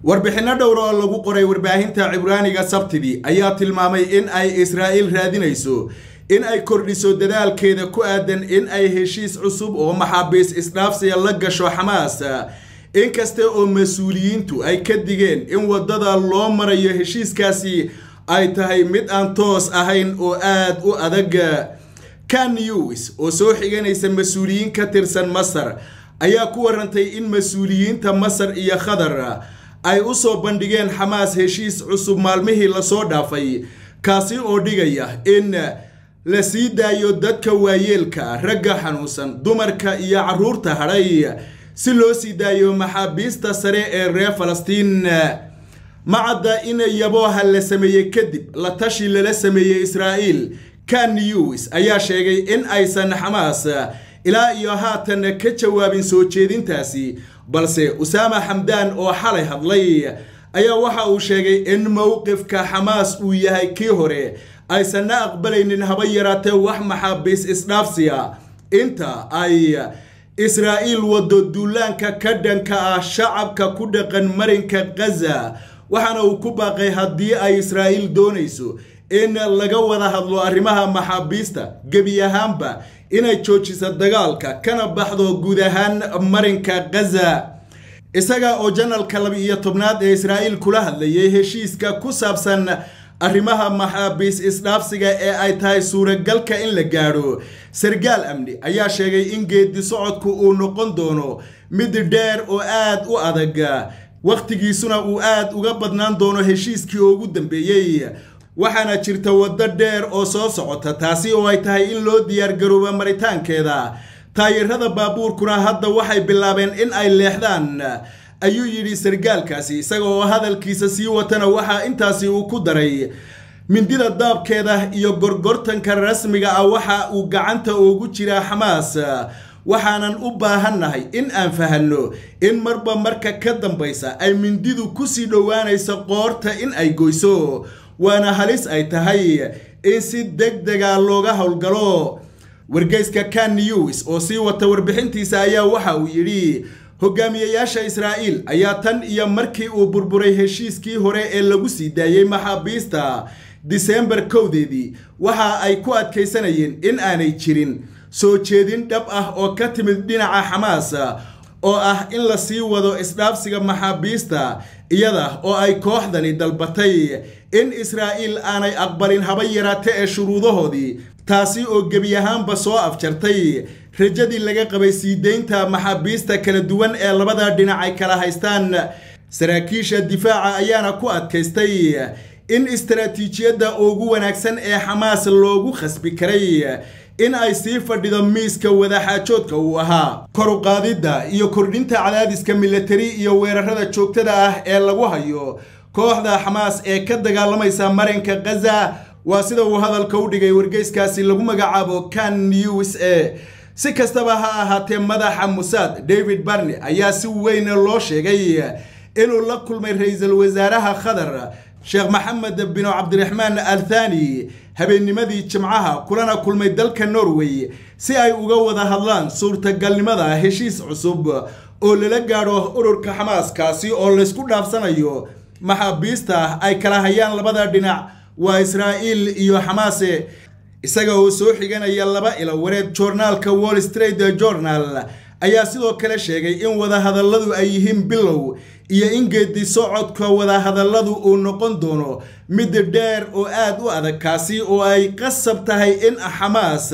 warbixinno dhowr oo lagu qoray warbaahinta cibraaniga sabtidii ayaa tilmaamay in ay israa'iil raadinayso in ay kordhiso dadaalkeeda ku aadan in ay heshiis cusub oo maxaabiis isdhaafsiya la gasho xamaas inkasta oo mas-uuliyiintu ay ka digeen in waddada loo marayo heshiiskaasi ay tahay mid aan toos ahayn oo aad u adag kan news oo soo xiganaysa mas-uuliyiin ka tirsan masar ayaa ku warantay in mas-uuliyiinta masar iyo qatar ay u soo bandhigeen xamaas heshiis cusub maalmihii lasoo dhaafay kaasi oo dhigaya in la sii daayo dadka waayeelka ragga xanuunsan dumarka iyo carruurta hadhay si loo sii daayo maxaabiista sare ee reer falastiin macadda in yabooha la sameeyey kadib la tashi lala sameeyey israa'iil kan news ayaa sheegay in aysan xamaas ilaa iyo haatan ka jawaabin soo jeedintaasi balse usaama xamdaan oo xalay hadlay ayaa waxa uu sheegay in mowqifka xamaas uu yahay kii hore aysanna aqbalaynin haba yaraatee wax maxaabiis isdhaafsiya inta ay israa'iil waddo duulaanka ka dhanka ah shacabka ku dhaqan marinka khaza waxaana uu ku baaqay haddii ay israa'iil doonayso in laga wada hadlo arrimaha maxaabiista gebi ahaanba inay joojiso dagaalka kana baxdo guud ahaan marinka khaza isaga oo janalka laba-iyo tobnaad ee israa'iil kula hadlayay heshiiska ku saabsan arrimaha maxaabiis isdhaafsiga ee ay tahay suuragalka in la gaadho sargaal amni ayaa sheegay in geedi socodku uu noqon doono mid dheer oo aad u adag wakhtigiisuna uu aad uga badnaan doono heshiiskii ugu dambeeyey waxaana jirta waddo dheer oo soo socota taasi oo ay tahay in loo diyaargarooba maritaankeeda taayirada baabuurkuna hadda waxay bilaabeen in ay leexdaan ayuu yidhi sargaalkaasi isaga oo hadalkiisa sii watana waxaa intaasi uu ku daray mindida daabkeeda iyo gorgortanka rasmiga ah waxa uu gacanta ugu jiraa xamaas waxaanan u baahannahay in aan fahanno in marba marka ka dambaysa ay mindidu kusii dhowaanayso qoorta in ay goyso waana halis ay tahay in si deg dega looga howlgalo wargeyska kan news oo sii wata warbixintiisa ayaa waxa uu yidhi hogaamiyayaasha israa'iil ayaa tan iyo markii uu burburay heshiiskii hore ee lagu sii daayey maxaabiista disembar kowdeedii waxa ay ku adkaysanayeen in aanay jirin soo jeedin dhab ah oo ka timid dhinaca xamaas oo ah in la sii wado isdhaafsiga maxaabiista iyada oo ay kooxdani dalbatay in israa'iil aanay aqbalin haba yaraate ee shuruudahoodii taasi oo gebi ahaanba soo afjartay rajadii laga qabay sii deynta maxaabiista kala duwan ee labada dhinac ay kala haystaan saraakiisha difaaca ayaana ku adkaystay in istaraatiijiyadda ugu wanaagsan ee xamaas loogu khasbi karay in ay sii fadhido miiska wadaxaajoodka uu ahaa kor u qaadidda iyo kordhinta cadaadiska milatari iyo weerarada joogtada ah ee lagu hayo kooxda xamaas ee ka dagaalamaysa marinka khaza waa sida uu hadalka u dhigay wargeyskaasi lagu magacaabo kan news e si kastaba ha ahaatee madaxa musaad david barney ayaa si weyn loo sheegay inuu la kulmay ra-iisul wasaaraha qatar sheekh maxamed binu cabdiraxmaan al thani habeennimadii jimcaha kulana kulmay dalka norway si ay uga wada hadlaan suurtagalnimada heshiis cusub oo lala gaadho ururka xamaas kaasi oo laysku dhaafsanayo maxaabiista ay kala hayaan labada dhinac waa israa'iil iyo xamaase isaga oo soo xiganaya laba ilo wareed joornaalka wall street journal ayaa sidoo kale sheegay in wadahadalladu ay yihiin bilow iyo in geedi socodka wadahadalladu uu noqon doono mid dheer oo aad u adag kaasi oo ay qasab tahay in xamaas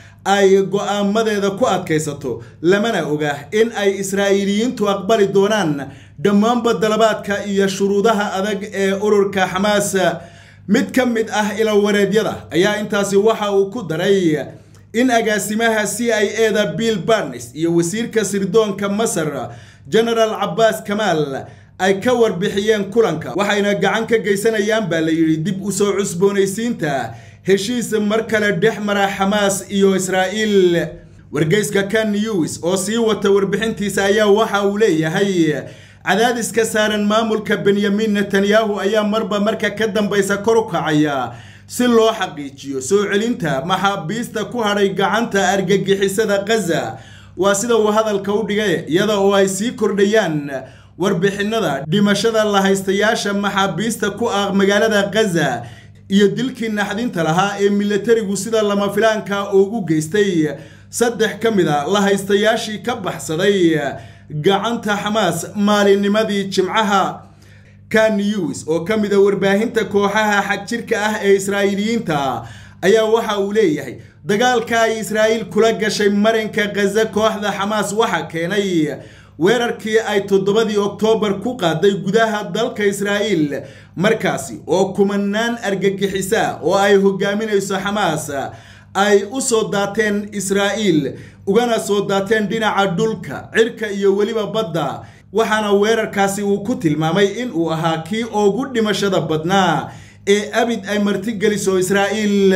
ay go-aamadeeda ku adkaysato lamana oga in ay israa'iiliyiintu aqbali doonaan dhammaanba dalabaadka iyo shuruudaha adag ee ururka xamaas mid ka mid ah ilawareedyada ayaa intaasi waxa uu ku daray in agaasimaha c i e da bill barnes iyo wasiirka sirdoonka masar genaraal cabbaas kamaal ay ka warbixiyeen kulanka waxayna gacan ka geysanayaan baa la yidhi dib u soo cusboonaysiinta heshiis mar kale dhex mara xamaas iyo israa'iil wargeyska kan news oo sii wata warbixintiisa ayaa waxa uu leeyahay cadaadiska saaran maamulka benyamin netanyahu ayaa marba marka ka dambaysa kor u kacaya si loo xaqiijiyo soo celinta maxaabiista ku hadhay gacanta argagixisada khaza waa sida uu hadalka u dhigay iyada oo ay sii kordhayaan warbixinada dhimashada lahaystayaasha maxaabiista ku ah magaalada khaza iyo dilkii naxdinta lahaa ee milatarigu sida lama filaanka ugu geystay saddex ka mid a lahaystayaashii ka baxsaday gacanta xamaas maalinnimadii jimcaha ka news oo ka mid a warbaahinta kooxaha xagjirka ah ee israa'iiliyiinta ayaa waxa uu leeyahay dagaalka ay israa'iil kula gashay marinka khaza kooxda xamaas waxa keenay weerarkii ay toddobadii oktoobar ku qaaday gudaha dalka israa'iil markaasi oo kumanaan argagixisa oo ay hogaaminayso xamaas ay u soo daateen israa'iil ugana soo daateen dhinaca dhulka cirka iyo weliba badda waxaana weerarkaasi uu ku tilmaamay in uu ahaa kii ugu dhimashada badnaa ee abid ay martigeliso israa'iil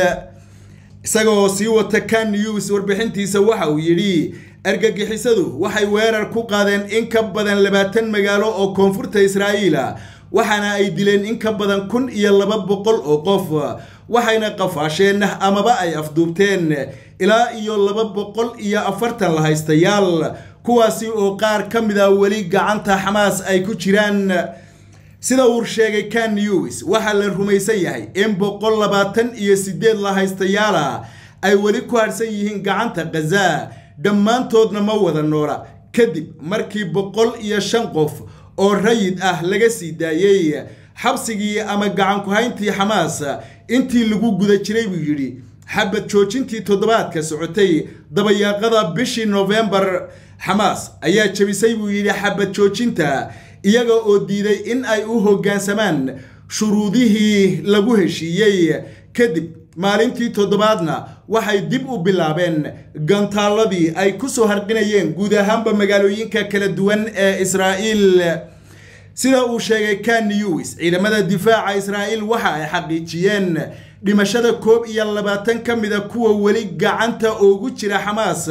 isagoo sii wata kan news warbixintiisa waxa uu yidhi argagixisadu waxay weerar ku qaadeen in ka badan labaatan magaalo oo koonfurta israa'iila waxaana ay dileen in ka badan kun iyo laba boqol oo qof waxayna qafaasheen amaba ay afduubteen ilaa iyo laba boqol iyo afartan lahaystayaal kuwaasi oo qaar ka mid a weli gacanta xamaas ay ku jiraan sida uu sheegay kan news waxaa la rumaysan yahay in boqol labaatan iyo sideed lahaystayaala ay weli ku harhsan yihiin gacanta khaza dhammaantoodna ma wada noola kadib markii boqol iyo shan qof oo rayid ah laga sii daayey xabsigii ama gacanku-hayntii xamaas intii lagu guda jiray buu yidhi xabad joojintii toddobaadka socotay dabayaaqada bishii nofembar xamaas ayaa jebisay buu yidhi xabad joojinta iyaga oo diiday in ay u hoggaansamaan shuruudihii lagu heshiiyey kadib maalintii toddobaadna waxay dib u bilaabeen gantaalladii ay ku soo harqinayeen guud ahaanba magaalooyinka kala duwan ee israa'iil sida uu sheegay kan news ciidamada difaaca israa'iil waxa ay xaqiijiyeen dhimashada koob iyo labaatan ka mida kuwa weli gacanta ugu jira xamaas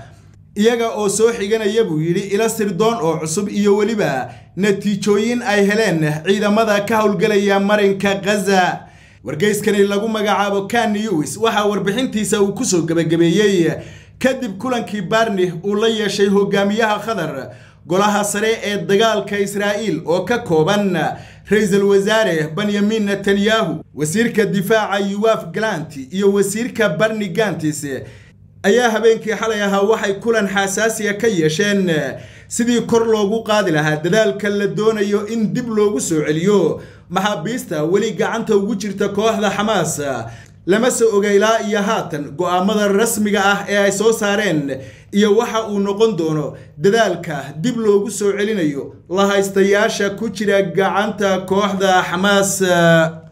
iyaga oo soo xiganaya buu yidhi ila sirdoon oo cusub iyo weliba natiijooyin ay heleen ciidamada ka howlgelaya marinka khaza wargeyskani lagu magacaabo kan news waxaa warbixintiisa uu kusoo gebagabeeyey kadib kulankii barni uu la yeeshay hogaamiyaha qatar golaha sare ee dagaalka israa'iil oo ka kooban ra-iisul wasaare benyamin netanyahu wasiirka difaaca yuwaf galanti iyo wasiirka barni gantis ayaa habeenkii xalay ahaa waxay kulan xasaasiya ka yeesheen sidii kor loogu qaadi lahaa dadaalka la doonayo in dib loogu soo celiyo maxaabiista weli gacanta ugu jirta kooxda xamaas lama soo oga ilaa iyo haatan go-aamada rasmiga ah ee ay soo saareen iyo waxa uu noqon doono dadaalka dib loogu soo celinayo lahaystayaasha ku jira gacanta kooxda xamaas